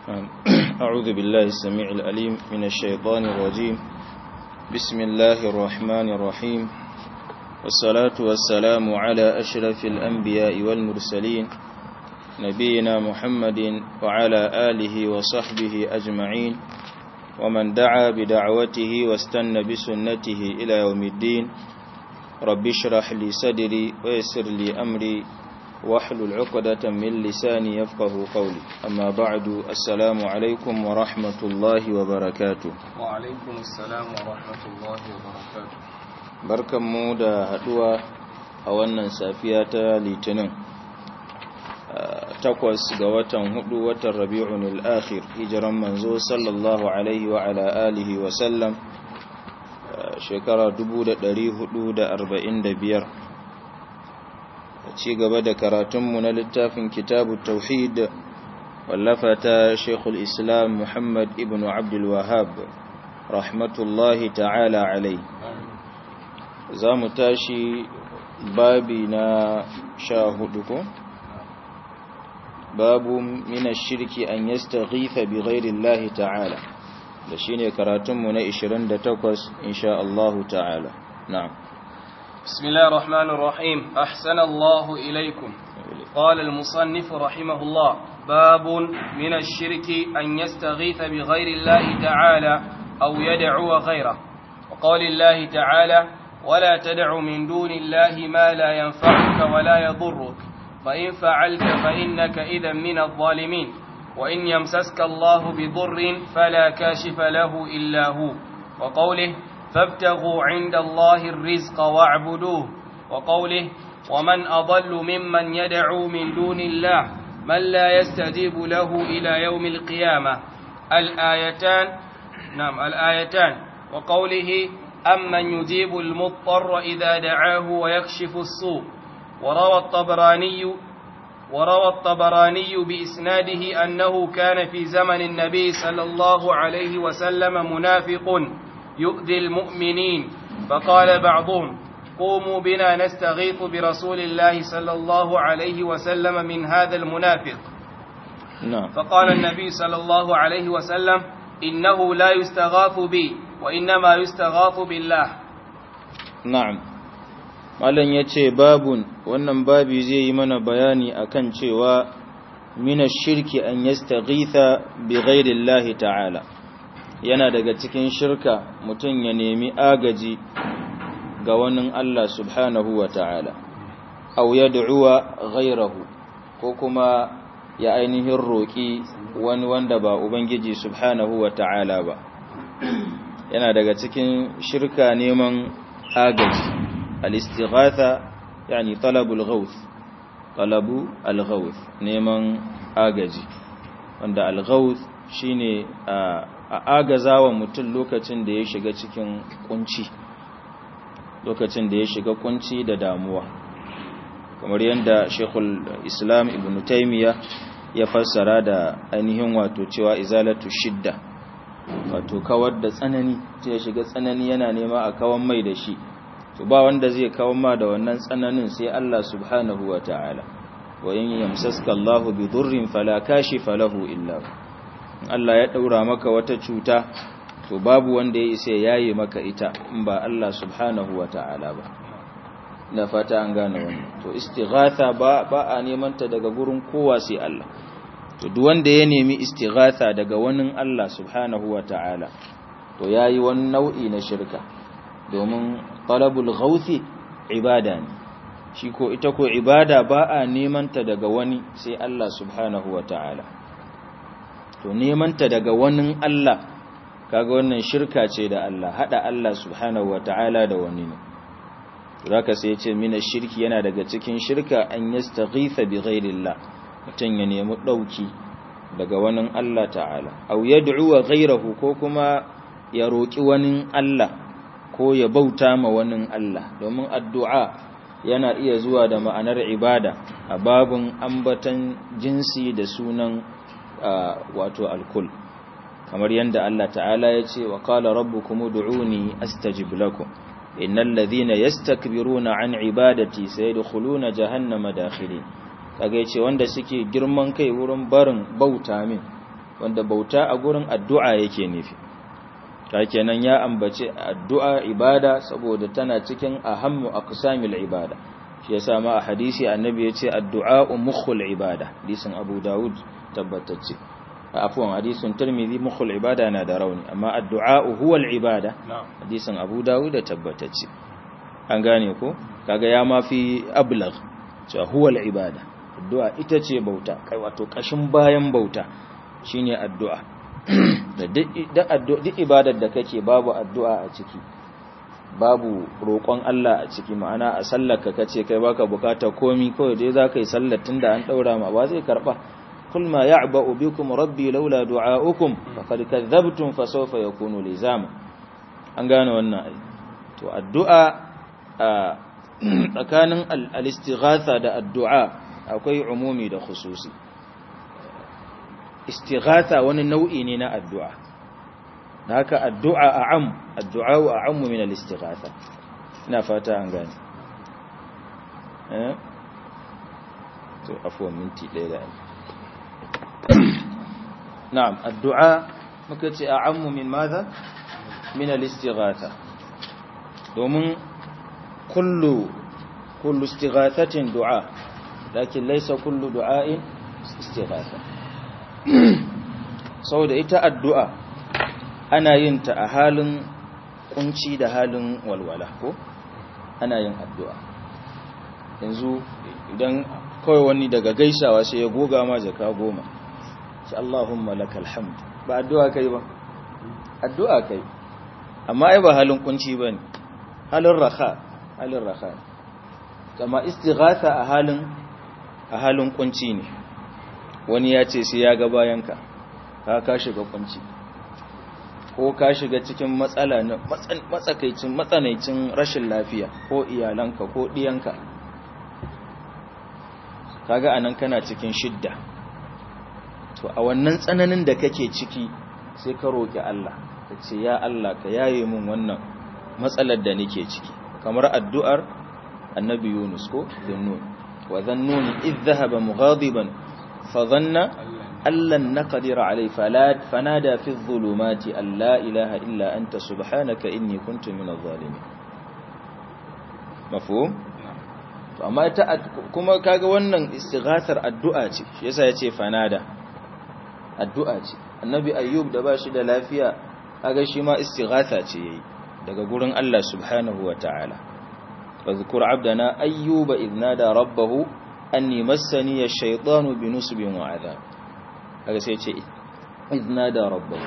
أعوذ بالله السميع الأليم من الشيطان الرجيم بسم الله الرحمن الرحيم والصلاة والسلام على أشرف الأنبياء والمرسلين نبينا محمد وعلى آله وصحبه أجمعين ومن دعا بدعوته واستنى بسنته إلى يوم الدين رب اشرح لي صدري ويسر لي أمري واحلل عقدة من لساني يفقه قولي أما بعد السلام عليكم ورحمة الله وبركاته وعليكم السلام ورحمة الله وبركاته barkan mu da haduwa a wannan safiya ta litinin takwas ga watan hudu watan rabi'un al-akhir hijiran manzo sallallahu alaihi wa ala alihi wa sallam shekara 1445 ci gaba da karatunmu na littafin kitabu tauhid wallafa ta shekul islam muhammad ibn abdul wahab rahmatullahi ta'ala alai za mu tashi babi na sha hudu ko babu mina shirki an yastaghitha bi ghairi Allah ta'ala da shine karatunmu na 28 insha Allah ta'ala na'am بسم الله الرحمن الرحيم أحسن الله إليكم قال المصنف رحمه الله باب من الشرك أن يستغيث بغير الله تعالى أو يدعو غيره وقال الله تعالى ولا تدع من دون الله ما لا ينفعك ولا يضرك فإن فعلت فإنك إذا من الظالمين وإن يمسسك الله بضر فلا كاشف له إلا هو وقوله فابتغوا عند الله الرزق واعبدوه وقوله ومن أضل ممن يدعو من دون الله من لا يستجيب له إلى يوم القيامة الآيتان نعم الآيتان وقوله أمن يجيب المضطر إذا دعاه ويكشف السوء وروى الطبراني وروى الطبراني بإسناده أنه كان في زمن النبي صلى الله عليه وسلم منافق يؤذي المؤمنين فقال بعضهم قوموا بنا نستغيث برسول الله صلى الله عليه وسلم من هذا المنافق نعم فقال النبي صلى الله عليه وسلم إنه لا يستغاث بي وإنما يستغاث بالله na'am malam yace babun wannan babi zai yi mana bayani akan cewa mina shirki an yastaghitha bi ghairi Allah ta'ala yana daga cikin shirka mutum ya nemi agaji ga wani Allah subhanahu wa ta'ala au yad'uwa ghairahu ko kuma ya ainihin roƙi wani wanda ba ubangiji subhanahu wa ta'ala ba yana daga cikin shirka neman agaji al-istighatha yani talabul ghawth talabu al-ghawth neman agaji wanda al-ghawth shine a agazawa mutum lokacin da ya shiga cikin kunci lokacin da ya shiga kunci da damuwa kamar yadda Sheikhul Islam Ibn Taymiyyah ya fassara da ainihin wato cewa izalatu shidda wato kawar da tsanani sai ya shiga tsanani yana nema a kawan mai da shi to ba wanda zai kawo ma da wannan tsananin sai Allah subhanahu wa ta'ala wa in yamsaska Allahu bi dhurrin fala kashifa lahu illa Allah ya daura maka wata cuta to babu wanda ya isa yayi maka ita in ba Allah subhanahu wa ta'ala ba na fata an gane wannan to istighatha ba ba a neman ta daga gurin kowa sai Allah to duk wanda ya nemi istighatha daga wani Allah subhanahu wa ta'ala to yayi wani nau'i na shirka domin talabul ghauthi ibada ne shi ko ita ko ibada ba a nemanta daga wani sai Allah subhanahu wa ta'ala to nemanta daga wani Allah kaga wannan shirka ce da Allah hada Allah subhanahu wa ta'ala da wani ne zaka sai ce mina shirki yana daga cikin shirka an yastaghitha bi ghairillah mutun ya nemi dauki daga wani Allah ta'ala aw yad'u ghayrahu ko kuma ya roki wani Allah ko ya bauta ma wani Allah domin addu'a yana iya zuwa da ma'anar ibada a babun ambatan jinsi da sunan wato alkul kamar yadda Allah ta'ala ya ce wa qala rabbukum ud'uni astajib lakum innal ladhina yastakbiruna an ibadati sayadkhuluna jahannama dakhirin kaga yace wanda suke girman kai wurin barin bauta min wanda bauta a gurin addu'a yake nufi kenan ya ambace addu'a ibada saboda tana cikin ahammu aqsamil ibada shi yasa ma a hadisi annabi yace addu'a mukhul ibada hadisin Abu Dawud tabbatacce afwan hadisin Tirmidhi mukhul ibada na da rauni amma addu'a huwa al-ibada hadisin Abu Dawud tabbatacce an gane ko kaga ya mafi ablagh cewa huwa al-ibada addu'a ita ce bauta kai wato kashin bayan bauta shine addu'a da duk ibadar da kake babu addu'a a ciki babu roƙon Allah a ciki ma'ana a sallarka kace kai baka bukata komi kawai dai zaka yi sallar tunda an daura ma ba zai karba kul ma ya'ba'u bikum rabbi laula du'a'ukum faqad kadzabtum fasawfa yakunu lizama an gane wannan to addu'a tsakanin al-istighatha da addu'a akwai umumi da khususi istighatha wani nau'i ne na addu'a haka addu'a a'am addu'a a'ammu min al-istighatha ina fata an gane eh to afwan minti ɗaya da na'am addu'a muka ce a'ammu min madha min al-istighatha domin kullu kullu istighathatin du'a lakin laysa kullu du'a'in istighatha saboda ita addu'a ana yin ta a halin kunci da halin walwala ko ana yin addu'a yanzu idan kawai wani daga gaisawa sai ya goga ma jaka goma shi Allahumma lakal hamd ba addu'a kai ba addu'a kai amma ai ba halin kunci ba ne halin raha halin raha kama istighatha a halin a halin kunci ne wani ya ce sai ya ga bayanka ka ka shiga kunci ko ka shiga cikin matsala na matsakaicin matsanancin rashin lafiya ko iyalanka ko diyanka kaga anan kana cikin shidda to a wannan tsananin da kake ciki sai ka roki Allah ka ce ya Allah ka yaye min wannan matsalar da nake ciki kamar addu'ar annabi Yunus ko dhannun wa dhannun idh dhahaba mughadiban fa dhanna allan naqdir alayhi fanada fi adh-dhulumati an la ilaha illa anta subhanaka inni kuntu minadh zalimin mafhum to amma ita kuma kaga wannan istighathar addu'a ce shi yasa yace fanada addu'a ce annabi ayyub da bashi da lafiya kaga shi ma istighatha ce yayi daga gurin Allah subhanahu wataala fadhkur abdana ayyuba idh nada rabbahu anni massani ash-shaytanu binusbin wa adhab kaga sai ce idh nada rabbahu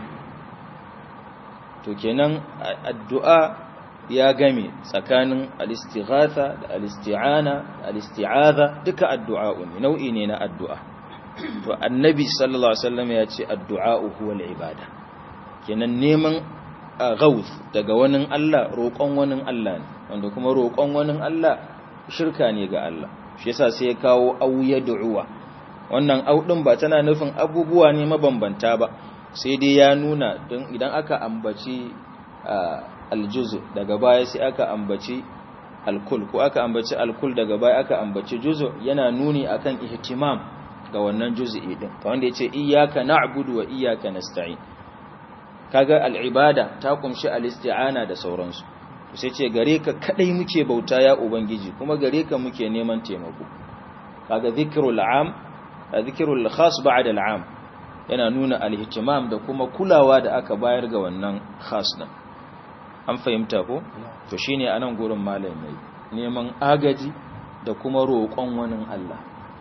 to kenan addu'a ya game tsakanin al-istighatha da al-isti'ana da al-isti'adha duka addu'a ne nau'i ne na addu'a to annabi sallallahu alaihi wasallam ya ce addu'a huwa al-ibada kenan neman gauth daga wani Allah roƙon wani Allah ne wanda kuma roƙon wani Allah shirka ne ga Allah shi yasa sai ya kawo au yad'uwa wannan au din ba tana nufin abubuwa ne mabambanta ba sai dai ya nuna don idan aka ambaci aljuzu daga baya sai aka ambaci alkul ko aka ambaci alkul daga baya aka ambaci juzu yana nuni akan ihtimam ga wannan juz'i din ka wanda yace iyyaka na'budu wa iyyaka nasta'in kaga al'ibada ta kumshi al-isti'ana da sauransu to sai ce gare ka kadai muke bauta ya ubangiji kuma gare ka muke neman taimako kaga zikrul am zikrul khas ba'da al'am yana nuna al-ihtimam da kuma kulawa da aka bayar ga wannan khas din an fahimta ko to shine anan gurin malamai neman agaji da kuma roƙon wani Allah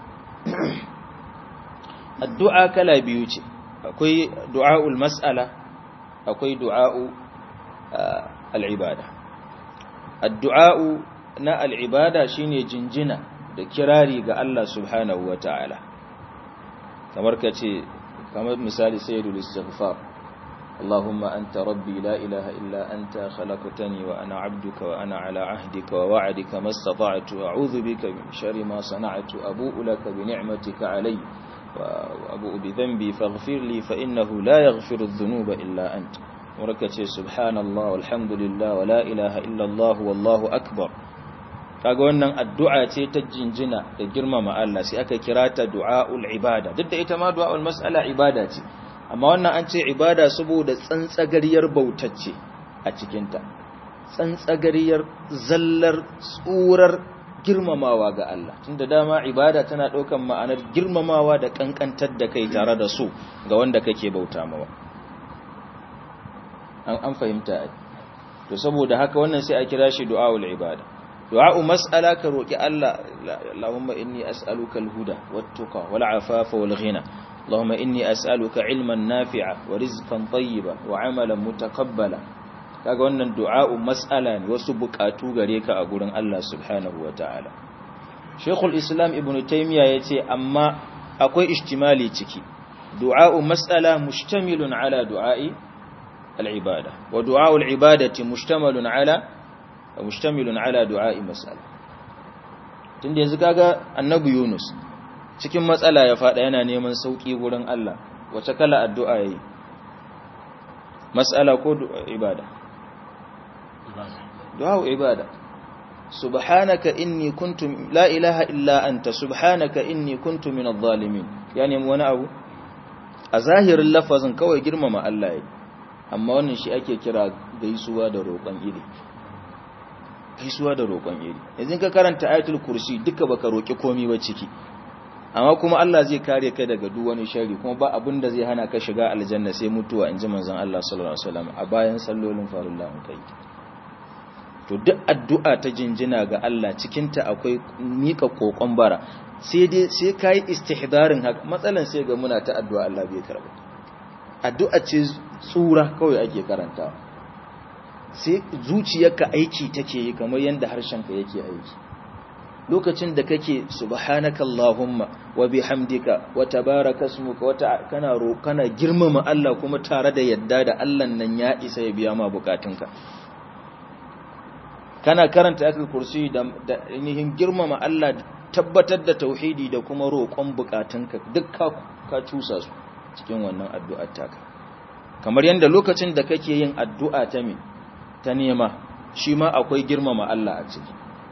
addu'a kala biyu ce akwai du'aul mas'ala akwai du'a'u al'ibada addu'a'u na al'ibada shine jinjina da kirari ga Allah subhanahu wa ta'ala kamar ka ce kamar misali sayyidul istighfar اللهم أنت ربي لا إله إلا أنت خلقتني وأنا عبدك وأنا على عهدك ووعدك ما استطعت أعوذ بك من شر ما صنعت أبوء لك بنعمتك علي وأبوء بذنبي فاغفر لي فإنه لا يغفر الذنوب إلا أنت وركتي سبحان الله والحمد لله ولا إله إلا الله والله أكبر kaga wannan addu'a ce ta jinjina da girmama Allah sai aka kira ta du'aul ibada duk da ita ma du'aul mas'ala ibada ce amma wannan an ce ibada saboda tsantsagariyar bautacce a cikinta tsantsagariyar zallar tsurar girmamawa ga Allah tunda dama ibada tana ɗaukan ma'anar girmamawa da ƙanƙantar da kai tare da su ga wanda kake bauta mawa an fahimta to saboda haka wannan sai a kira shi du'aul ibada du'a'u mas'ala ka roki Allah Allahumma inni as'aluka al-huda wat-tuqa wal-afafa wal-ghina Allahumma inni as'aluka ilman nafi'a wa rizqan tayyiba wa 'amalan mutaqabbala kaga wannan du'a'u mas'ala ne wasu bukatu gare ka a gurin Allah subhanahu wataala Sheikhul Islam Ibn Taymiyyah yace amma akwai ihtimali ciki du'a'u mas'ala mustamilun ala du'a'i al-ibada wa du'a'u al-ibadati mushtamalun ala mustamilun ala du'a'i mas'ala tunda yanzu kaga annabi Yunus cikin matsala ya fada yana neman sauki gurin Allah wace kala addu'a yayi mas'ala ko ibada du'a ibada subhanaka inni kuntu la ilaha illa anta subhanaka inni kuntu min adh-dhalimin yani wani abu a zahirin lafazin kawai girmama Allah yayi amma wannan shi ake kira gaisuwa da roƙon iri gaisuwa da roƙon iri yanzu ka karanta ayatul kursi duka baka roƙi komai ba ciki amma kuma Allah zai kare ka daga duk wani sharri kuma ba abin da zai hana ka shiga aljanna sai mutuwa inji manzon Allah sallallahu alaihi wasallam a bayan sallolin farilla mun kai to duk addu'a ta jinjina ga Allah cikinta akwai mika kokon bara sai dai sai kai istihdarin haka matsalan sai ga muna ta addu'a Allah bai karba addu'a ce tsura kawai ake karantawa sai zuciyarka aiki take yi kamar yanda harshenka yake aiki lokacin da kake subhanaka allahumma wa bihamdika wa tabaraka ismuka wata kana kana girmama Allah kuma tare da yadda da Allah nan ya isa ya biya ma bukatunka kana karanta ayatul kursi da ainihin girmama Allah tabbatar da tauhidi da kuma roƙon bukatunka duk ka ka cusa su cikin wannan addu'ar taka kamar yanda lokacin da kake yin addu'a ta me ta nema shi ma akwai girmama Allah a ciki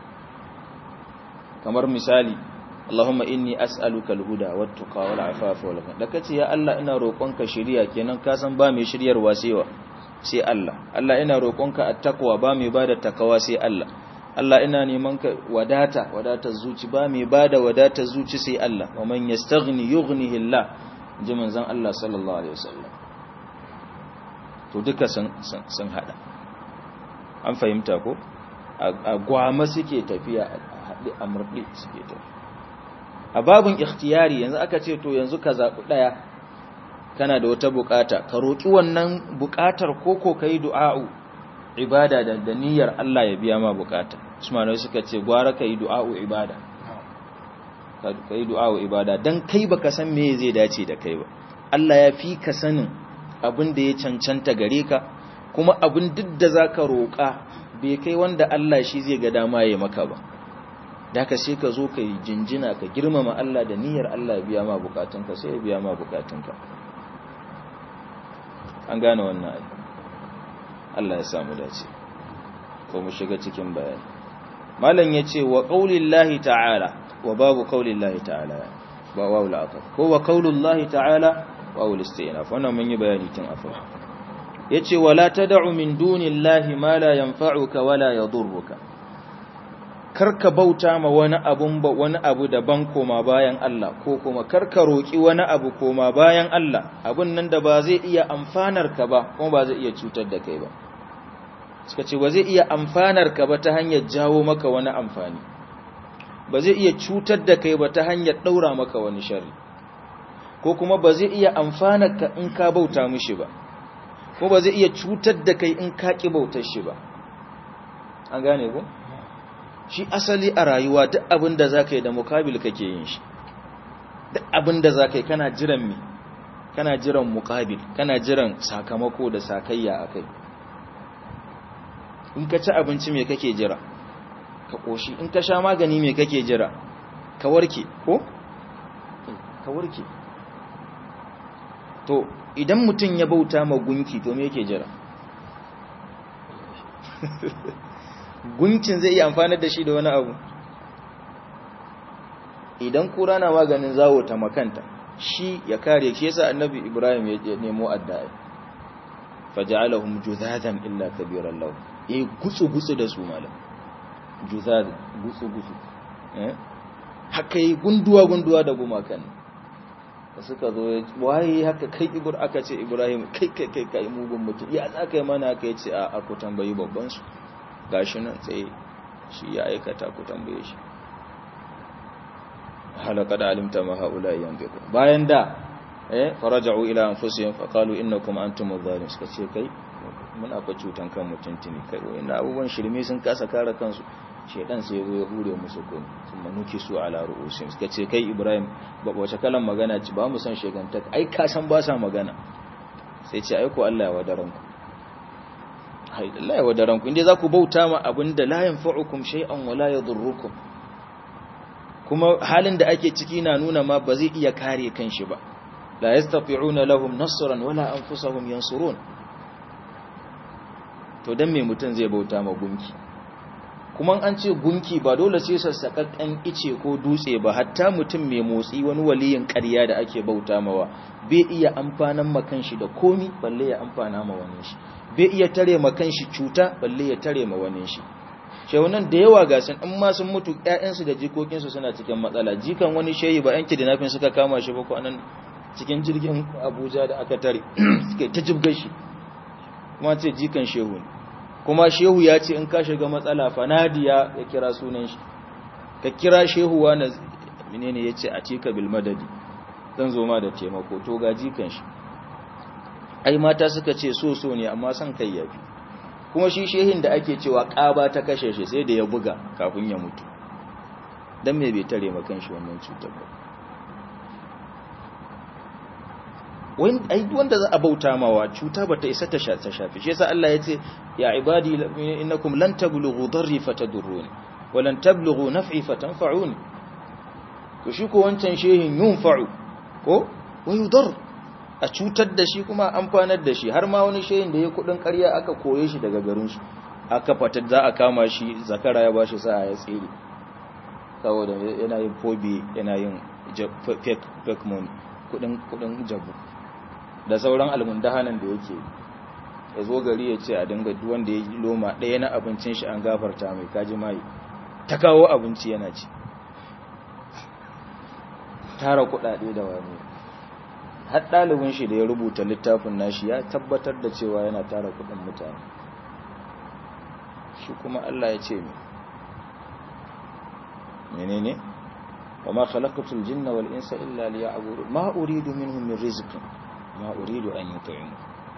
kamar misali Allahumma inni as'aluka al-huda wat-tuqa wal-afafa wal ghina da kace ya Allah ina roƙonka shiriya kenan ka san ba mai shiryarwa sai sai Allah Allah ina roƙonka at-taqwa ba mai bada takawa sai Allah Allah ina neman ka wadata wadatar zuci ba mai bada wadatar zuci sai Allah wa man yastaghni yughnihi Allah ji manzon Allah sallallahu alaihi wasallam to duka sun sun hada an fahimta ko a gwama suke tafiya a haɗe a murɗe suke tafiya a babin ikhtiyari yanzu aka ce to yanzu ka zaɓi ɗaya kana da wata buƙata ka roƙi wannan buƙatar koko ka yi du'a'u ibada da da niyyar Allah ya biya ma buƙata usmanai suka ce gwara ka yi du'a'u ibada ka yi du'a'u ibada don kai baka san me zai dace da kai ba Allah ya fi ka sanin abin da ya cancanta gare ka kuma abin duk da za ka roƙa bai kai wanda Allah shi zai ga dama ya maka ba da ka sai ka zo ka yi jinjina ka girmama Allah da niyyar Allah biya ma bukatunka sai ya biya ma bukatunka an gane wannan ai Allah ya samu dace ko mu shiga cikin bayani malam yace wa qaulillahi ta'ala wa babu qaulillahi ta'ala ba wa la ko wa qaulullahi ta'ala wa ul istinaf wannan mun yi bayani tun afa yace wala tad'u min dunillahi ma la yanfa'uka wala yadurruka karka bauta ma wani abun ba wani abu daban koma bayan Allah ko kuma karka roki wani abu koma bayan Allah abun nan da ba zai iya amfanar ka ba kuma ba zai iya cutar da kai ba suka ce ba zai iya amfanar ka ba ta hanyar jawo maka wani amfani ba zai iya cutar da kai ba ta hanyar daura maka wani sharri ko kuma ba zai iya amfanar ka in ka bauta mishi ba ko ba zai iya cutar da kai in ka ki bautar shi ba an gane ko shi asali a rayuwa duk abin da za ka yi da mukabil kake yin shi duk abin da za ka yi kana jiran mi kana jiran mukabil kana jiran sakamako da sakayya a kai in ka ci abinci mai kake jira ka ƙoshi in ka sha magani mai kake jira ka warke ko? ka warke to idan mutum ya bauta ma gunki to me yake jira gunkin zai iya amfanar da shi da wani abu idan kura na maganin zawo ta makanta shi ya kare shi yasa annabi ibrahim ya nemo addu'a faj'alahum judhadan illa kabiran lahu eh gutsu gutsu da su malam judhad gutsu gutsu eh haka yi gunduwa gunduwa da gumakan da suka zo waye haka kai ibur aka ce ibrahim kai kai kai kai mugun mutum ya za ka yi mana aka yi ce a aku tambayi babban su gashi nan tsaye shi ya aikata ku tambaye shi halaka da alimta ma haula yanfiqu bayan da eh faraja'u ila anfusihim fa qalu innakum antum adh-dhalimun suka ce kai muna fa cutan kan mutuntuni kai wayannan abubuwan shirme sun kasa kare kansu shedan sai ya zo ya hure musu kun sun manuki su ala ru'usim suka ce kai ibrahim ba wace kalan magana ci ba mu san sheganta ai ka san ba sa magana sai ce ai ko Allah ya wadaran ku hai Allah ya wadaran ku inda za ku bauta ma abinda la yanfa'ukum shay'an wa la yadurrukum kuma halin da ake ciki na nuna ma ba zai iya kare kanshi ba la yastati'una lahum nasran wala anfusahum yansurun to dan me mutun zai bauta ma gunki kuma an ce gunki ba dole sai sassaƙaƙƙen ice ko dutse ba hatta mutum mai motsi wani waliyin ƙarya da ake bauta mawa bai iya amfanan makan shi da komi balle ya amfana ma wani shi bai iya tare makan shi cuta balle ya tare ma wani shi shehunan da yawa ga sun in ma sun mutu ƴaƴansu da jikokinsu suna cikin matsala jikan wani shehi ba yanki da nafin suka kama shi ba ko anan cikin jirgin Abuja da aka tare suka ta jibgar shi kuma ce jikan shehu ne kuma shehu ya ce in ka shiga matsala fanadiya ya kira sunan shi ka kira shehu wani menene ya ce a cika bil madadi zan zo ma da taimako to gaji kan shi ai mata suka ce so so ne amma son kai yafi kuma shi shehin da ake cewa ƙaba ta kashe shi sai da ya buga kafin ya mutu dan me bai tare makan shi wannan cutar ba wanda za a bauta mawa cuta bata isa ta shafi shi yasa Allah ya ce ya ibadi innakum lan tablughu darri fatadurruni wa lan tablughu naf'i fatanfa'uni to shi ko wancan shehin yunfa'u ko wa yudar a cutar da shi kuma amfanar da shi har ma wani shehin da ya kudin ƙarya aka koye shi daga garin su aka fatar za a kama shi zakara ya bashi sa'a ya tsere saboda yana yin fobi yana yin fake fake money kudin kudin jabu da sauran almundahanan da yake ya zo gari ya ce a dinga wanda ya yi loma ɗaya na abincin shi an gafarta mai kaji mai ta kawo abinci yana ci tara kuɗaɗe da wani har ɗalibin shi da ya rubuta littafin nashi ya tabbatar da cewa yana tara kuɗin mutane shi kuma Allah ya ce menene wa ma khalaqatul jinna wal insa illa liya'budun ma uridu minhum min rizqin ma uridu an yut'imu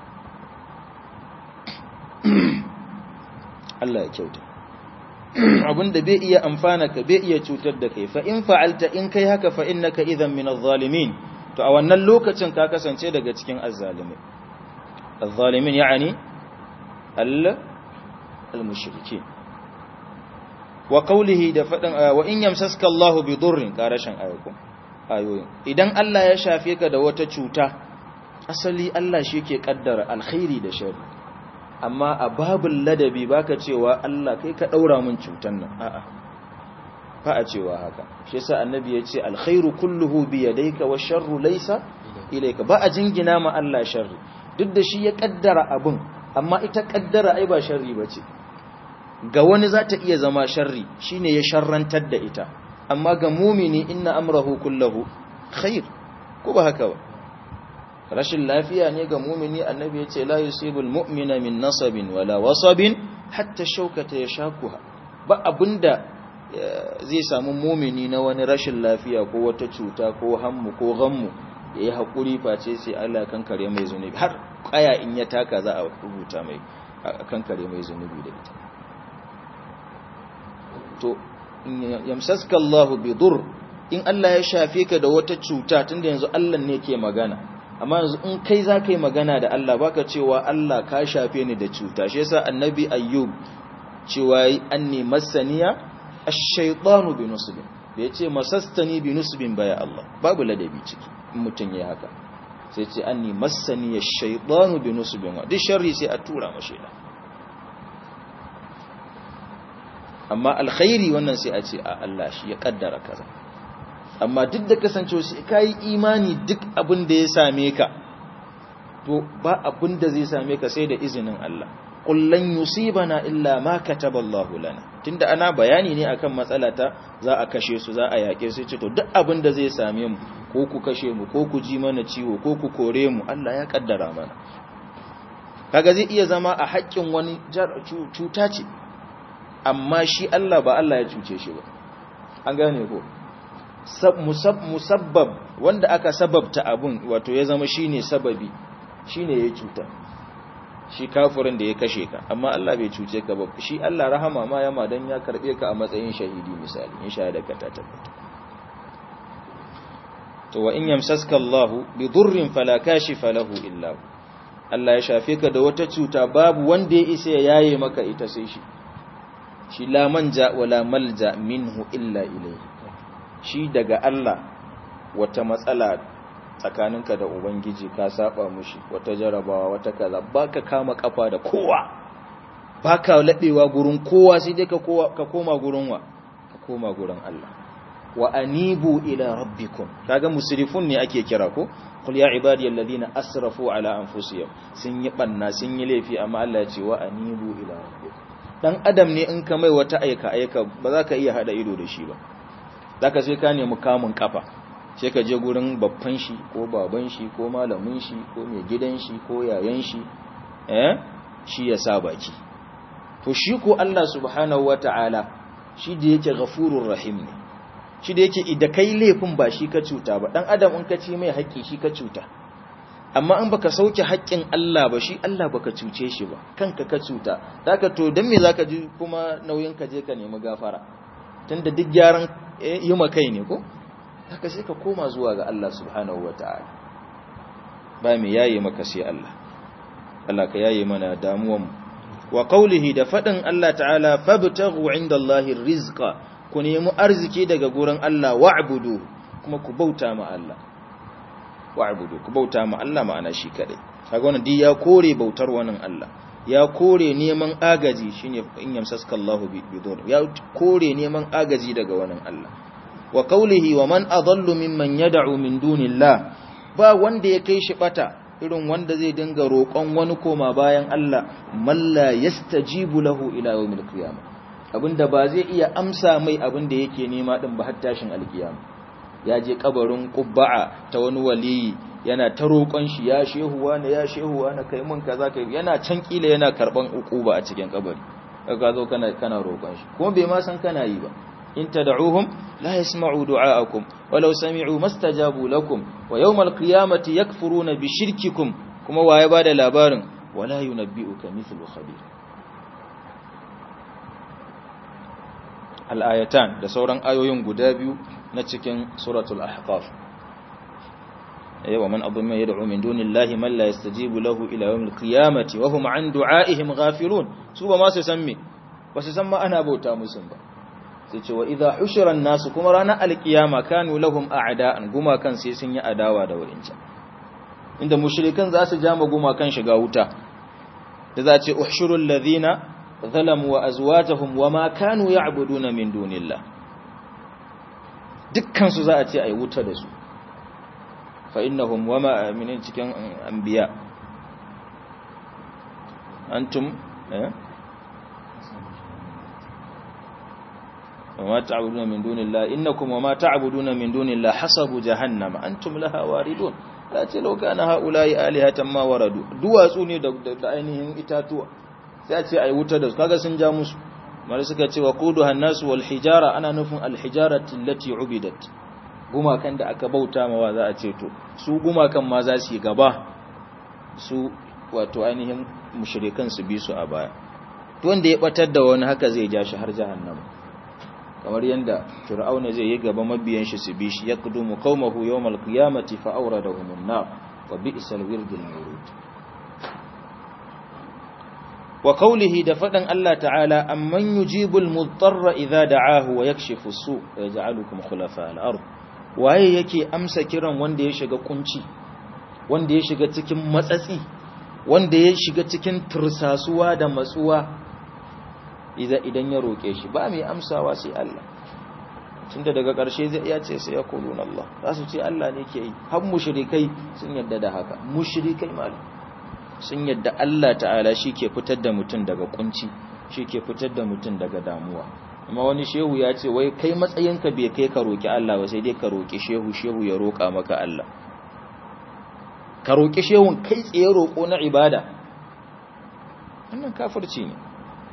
Allah ya kyauta abinda bai iya amfana ka bai iya cutar da kai fa in fa'alta in kai haka fa innaka idhan min adh-dhalimin to a wannan lokacin ka kasance daga cikin azzalimai adh-dhalimin yani al al-mushrikin wa qawlihi da fadin wa in yamsaska Allahu bi durrin karashin ayatu ayoyin idan Allah ya shafe ka da wata cuta asali Allah shi ke kaddara alkhairi da shari amma a babul ladabi baka cewa Allah kai ka daura min cutan nan a'a fa a cewa haka shi yasa annabi ya ce alkhairu kulluhu bi yadayka wa sharru laysa ilayka ba a jingina ma Allah sharri duk da shi ya kaddara abun amma ita kaddara ai ba sharri bace ga wani za ta iya zama sharri shine ya sharrantar da ita amma ga mumini inna amrahu kullahu khair ko ba haka ba rashin lafiya ne ga mumini annabi ya ce la yusibul mu'mina min nasabin wala wasabin hatta shaukata ya shakuha ba abinda zai samu mumini na wani rashin lafiya ko wata cuta ko hammu ko ghammu yayi hakuri face sai Allah kankare mai zunubi har kaya in ya taka za a rubuta mai kankare mai zunubi da ita to yamsaska Allah bi dur in Allah ya shafe ka da wata cuta tunda yanzu Allah ne ke magana amma yanzu in kai za ka yi magana da Allah baka cewa Allah ka shafe ni da cuta shi yasa annabi ayyub cewa anni masaniya ash-shaytanu bi nusbin bai ce masastani bi nusbin baya Allah babu ladabi ciki in mutun yayi haka sai ce anni masaniya ash-shaytanu bi nusbin duk sharri sai a tura mashi da amma alkhairi wannan sai a ce a Allah shi ya kaddara kaza amma duk da kasancewa sai ka yi imani duk abin da ya same ka to ba abin da zai same ka sai da izinin Allah kullan yusibana illa ma kataballahu lana tunda ana bayani ne akan matsala ta za a kashe su za a yake su ce to duk abin da zai same mu ko ku kashe mu ko ku ji mana ciwo ko ku kore mu Allah ya kaddara mana kaga zai iya zama a haƙƙin wani cuta ce amma shi Allah ba Allah ya cuce shi ba an gane ko musabbab wanda aka sababta abun wato ya zama shine sababi shine ya cuta shi kafirin da ya kashe ka amma Allah bai cuce ka ba shi Allah rahama ma yama dan ya karbe ka a matsayin shahidi misali in shahada ka ta tabbata to wa in yamsaska Allah bi durrin fala kashifa lahu illa hu Allah ya shafe ka da wata cuta babu wanda ya isa ya yaye maka ita sai shi shi la manja wala malja minhu illa ilayhi shi daga Allah wata matsala tsakaninka da ubangiji ka saba mushi wata jarabawa wata kaza baka kama kafa da kowa baka ladewa gurin kowa sai dai ka ka koma gurin wa ka koma gurin Allah wa anibu ila rabbikum kaga musrifun ne ake kira ko qul ya ibadiyal ladina asrafu ala anfusihim sun yi banna sun yi laifi amma Allah ya ce wa anibu ila rabbikum dan adam ne in ka mai wata aika aika ba za ka iya hada ido da shi ba zaka sai ka nemi kamun kafa sai ka je gurin babban shi ko baban shi ko malamin shi ko mai gidan shi ko yayan shi eh shi ya sa baki to shi ko Allah subhanahu wataala shi da yake ghafurur rahim ne shi da yake idan kai laifin ba shi ka cuta ba dan adam in ka ci mai haƙƙi shi ka cuta amma in baka sauke haƙƙin Allah ba shi Allah baka cuce shi ba kanka ka cuta zaka to dan me zaka ji kuma nauyin ka je ka nemi gafara tunda duk gyaran yi ma kai ne ko haka sai ka koma zuwa ga Allah subhanahu wataala ba me yayi maka sai Allah Allah ka yayi mana damuwan mu wa qawlihi da fadin Allah ta'ala fabtaghu indallahi rizqa ku nemi arziki daga gurin Allah wa'budu kuma ku bauta ma Allah wa'budu ku bauta ma Allah ma'ana shi kadai kaga wannan duk ya kore bautar wannan Allah ya kore neman agaji shine in yamsaska Allah bidur ya kore neman agaji daga wannan Allah wa qawlihi wa man adallu mimman yad'u min dunillah ba wanda ya kai shi bata irin wanda zai dinga roƙon wani koma bayan Allah malla yastajibu lahu ila yawmil qiyamah abinda ba zai iya amsa mai abinda yake nema din ba har tashin alkiyama ya je kabarin qubba'a ta wani waliyi yana ta roƙon shi ya shehuwa ne ya shehuwa na kai mun kaza kai yana can kila yana karban ukuba a cikin kabari kaga zo kana kana roƙon shi kuma bai ma san kana yi ba in tad'uhum la yasma'u du'a'akum walau sami'u mastajabu lakum wa yawmal qiyamati yakfuruna bi shirkikum kuma waye bada labarin wala yunabbi'uka mithlu khabir al-ayatan da sauran ayoyin guda biyu na cikin suratul ahqaf ومن أظلم يدعو من دون الله من لا يستجيب له إلى يوم القيامة وهم عن دعائهم غافلون سوى ما سسمي وسسمى أنا بوتا مسلم وإذا حشر الناس كما رانا القيامة كانوا لهم أعداء كما كان سيسن أداوى دو إنسا عند مشركين ذا سجام كما كان شقاوتا إذا أحشر الذين ظلموا وأزواجهم وما كانوا يعبدون من دون الله dukkan su za a ce ai wuta da su فإنهم وما من cikin anbiya antum eh وما تعبدون من دون الله إنكم وما تعبدون من دون الله حسب جهنم أنتم لها واردون لا لو كان هؤلاء آلهة ما وردوا duwatsu ne da ainihin itatuwa sai a ce ai wuta da su kaga sun ja musu mara suka ce wa quduha an-nasu wal hijara ana nufin al-hijarati allati ubidat gumakan da aka bauta mawa za a ce to su gumakan ma za su yi gaba su wato ainihin mushrikan su bi su a baya to wanda ya batar da wani haka zai ja shi har jahannama kamar yanda fir'auna zai yi gaba mabiyan shi su bi shi yaqdumu qaumahu yawmal qiyamati fa awradahum an-nar wa bi'sal wirdul mawrud wa qawlihi da fadan Allah ta'ala amman yujibul mudarra idza da'ahu wa yakshifu as-su' wa yaj'alukum khulafa al-ard waye yake amsa kiran wanda ya shiga kunci wanda ya shiga cikin matsatsi wanda ya shiga cikin tursasuwa da matsuwa idan ya roƙe shi ba mai amsawa sai Allah tunda daga ƙarshe zai iya ce sai ya kuluna Allah za su ce Allah ne ke yi har mushrikai sun yadda da haka mushrikai malam sun yadda Allah ta'ala shi ke fitar da mutum daga kunci shi ke fitar da mutum daga damuwa amma wani shehu ya ce wai kai matsayinka bai kai ka roki Allah ba sai dai ka roki shehu shehu ya roka maka Allah ka roki shehun kai tsaye roko na ibada wannan kafirci ne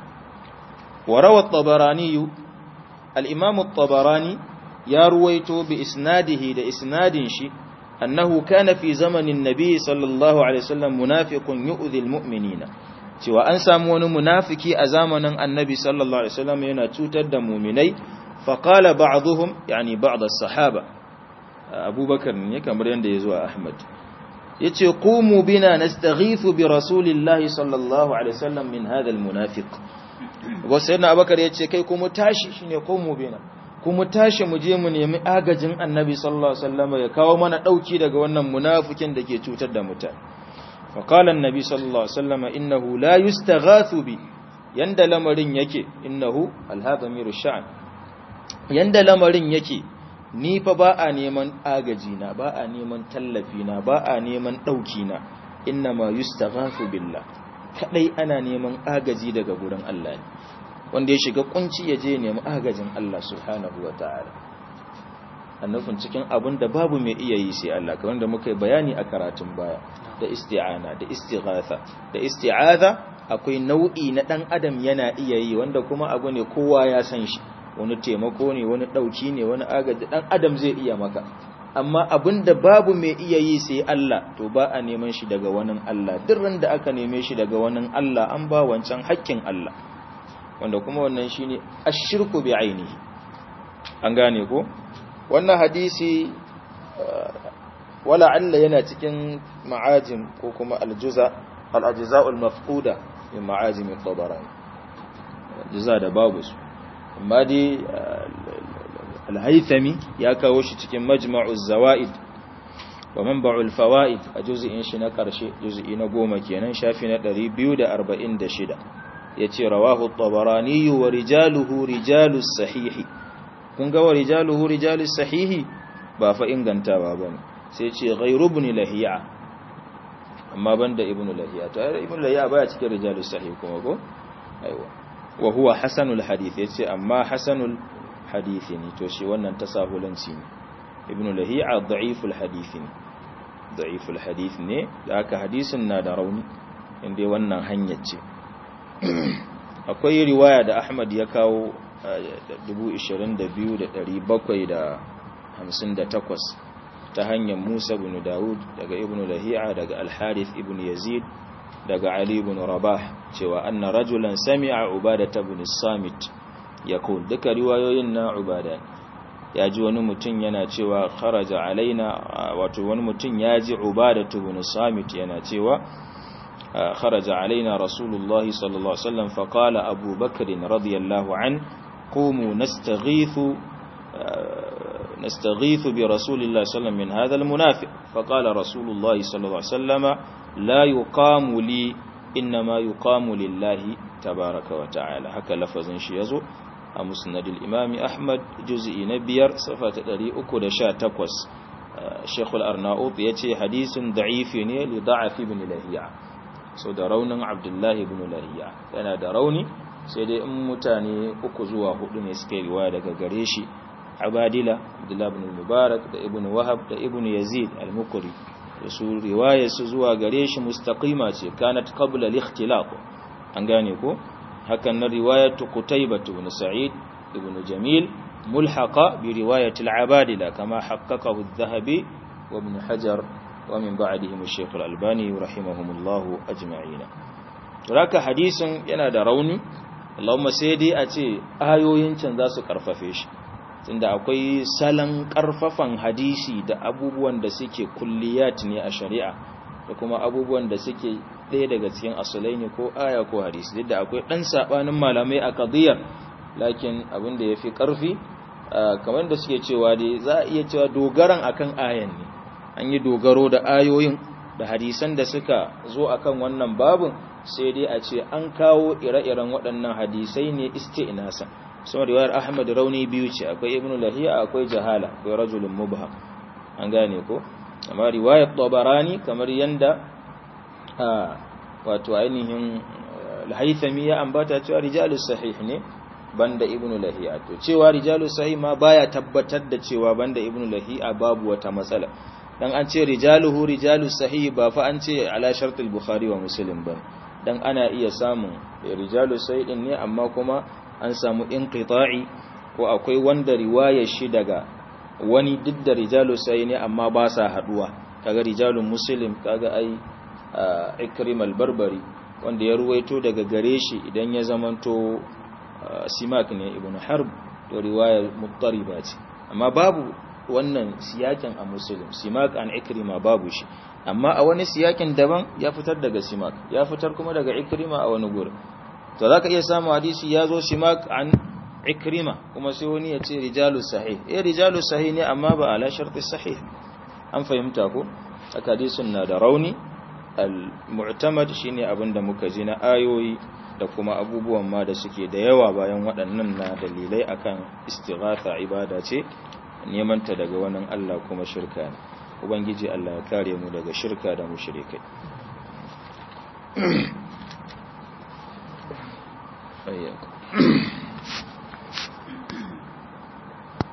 وروى الطبراني الإمام الطبراني يرويته بإسناده لإسناد شي أنه كان في زمن النبي صلى الله عليه وسلم منافق يؤذي المؤمنين سوى أن سامون منافكي أزامنا النبي صلى الله عليه وسلم ينتوتد مؤمني فقال بعضهم يعني بعض الصحابة أبو بكر كما يندي أحمد yace qumu bina nastaghithu bi rasulillahi sallallahu alaihi wasallam min hadha almunafiq wa sayyidina abakar yace kai kuma tashi shine qumu bina kuma tashi mu je mu nemi agajin annabi sallallahu alaihi wasallam ya kawo mana dauki daga wannan munafikin da ke cutar da mutane fa qala annabi sallallahu alaihi wasallam innahu la yustaghathu bi yanda lamarin yake innahu alhadamiru sha'an yanda lamarin yake ni fa ba a neman agaji na ba a neman tallafi na ba a neman ɗauki na inna ma yustaghathu billah kadai ana neman agaji daga gurin Allah ne wanda ya shiga kunci ya je nemi agajin Allah subhanahu wataala annufin cikin abin da babu mai iya yi sai Allah kamar da muka yi bayani a karatun baya da isti'ana da istighatha da isti'aza akwai nau'i na dan adam yana iya yi wanda kuma abu ne kowa ya san shi wani taimako ne wani ɗauki ne wani agaji ɗan adam zai iya maka amma abin da babu mai iya yi sai Allah to ba a neman shi daga wani Allah duk da aka neme shi daga wani Allah an ba wancan hakkin Allah wanda kuma wannan shine ashirku bi ainihi an gane ko wannan hadisi wala alla yana cikin ma'ajim ko kuma aljuza al-ajza'ul mafquda min ma'ajim at-tabarani juza da babu su amma dai alhaithami ya kawo shi cikin majma'uz zawaid wa manba'ul fawaid a juz'in shi na karshe juz'i na goma kenan shafi na 246 yace rawahu at-tabarani wa rijaluhu rijalus sahih kun ga wa rijaluhu rijalus sahih ba fa ingantawa bane sai ce ghayru ibn lahiya amma banda ibn lahiya to ibn lahiya baya cikin rijalus sahih kuma ko aiwa wa huwa hasanul hadith yace amma hasanul hadith ne to shi wannan tasahulanci ne ibnu lahi'a da'iful hadith ne da'iful hadith ne da aka hadisin na da rauni inda wannan hanyar ce akwai riwaya da Ahmad ya kawo 22758 ta hanyar Musa ibn Dawud daga ibnu lahi'a daga al-Harith ibn Yazid daga Ali ibn Rabah cewa anna rajulan sami'a Ubadah ibn Samit yaqul duka riwayoyin na Ubadah ya ji wani mutum yana cewa kharaja alaina wato wani mutum ya ji Ubadah ibn Samit yana cewa kharaja alaina Rasulullahi sallallahu alaihi wasallam fa qala Abu Bakr radiyallahu an qumu nastaghithu نستغيث برسول الله صلى الله عليه وسلم من هذا المنافق فقال رسول الله صلى الله عليه وسلم لا يقام لي إنما يقام لله تبارك وتعالى هكا لفظ شيزو مسند الإمام أحمد جزء نبير صفة دري أكد شاتكوس الشيخ الأرناؤوط يتي حديث ضعيف لضعف ابن لهيع so da raunin abdullahi ibn lahiya yana da rauni sai dai in mutane uku zuwa hudu ne suka riwaya daga gare shi abadila abdullah ibn mubarak da ibn wahab da ibn yazid al-mukri da su riwaya su zuwa gare shi mustaqima ce kanat qabla al-ikhtilaf an gane ko hakan na riwayatu qutaybah ibn sa'id ibn jamil mulhaqa bi riwayat al-abadila kama haqqaqahu adh-dhahabi wa ibn hajar wa min ba'dihim ash-shaykh al-albani rahimahumullah ajma'in raka hadisin yana da rauni Allahumma sai dai a ce ayoyin can za su karfafe shi tunda akwai salon karfafan hadisi da abubuwan da suke kulliyat ne a shari'a da kuma abubuwan da suke ɗaya daga cikin asalai ne ko aya ko hadisi duk da akwai ɗan saɓanin malamai a kadiyar lakin abin da ya fi ƙarfi kamar da suke cewa dai za a iya cewa dogaran akan ayan ne an yi dogaro da ayoyin da hadisan da suka zo akan wannan babin sai dai a ce an kawo ire-iren waɗannan hadisai ne isti'nasa sun riwayar ahmad rauni biyu ce akwai ibnu lahiya akwai jahala akwai rajulun mubham an gane ko amma riwayar tabarani kamar yanda wato ainihin al-haythami ya ambata cewa rijalus sahih ne banda ibnu lahiya to cewa rijalus sahih ma baya tabbatar da cewa banda ibnu lahiya babu wata matsala dan an ce rijaluhu rijalus sahih ba fa an ce ala shartul bukhari wa muslim ba dan ana iya samun rijalus sahih din ne amma kuma an samu inqita'i ko akwai wanda riwayar shi daga wani duk da rijalus sahih ne amma ba sa haduwa kaga rijalun muslim kaga ai ikrim al-barbari wanda ya ruwaito daga gare shi idan ya zamanto simak ne ibn harb to riwaya muttariba ce amma babu wannan siyakin a muslim simak an ikrima babu shi amma a wani siyakin daban ya fitar daga simak ya fitar kuma daga ikrima a wani gurin to zaka iya samu hadisi ya zo simak an ikrima kuma sai wani ya ce rijalu sahih eh rijalu sahih ne amma ba ala sharti sahih an fahimta ko hadisin na da rauni al-mu'tamad shine abinda muka ji na ayoyi da kuma abubuwan ma da suke da yawa bayan waɗannan na dalilai akan istighatha ibada ce neman ta daga wannan Allah kuma shirka ne ubangiji Allah ya kare mu daga shirka da mushrikai ayyakum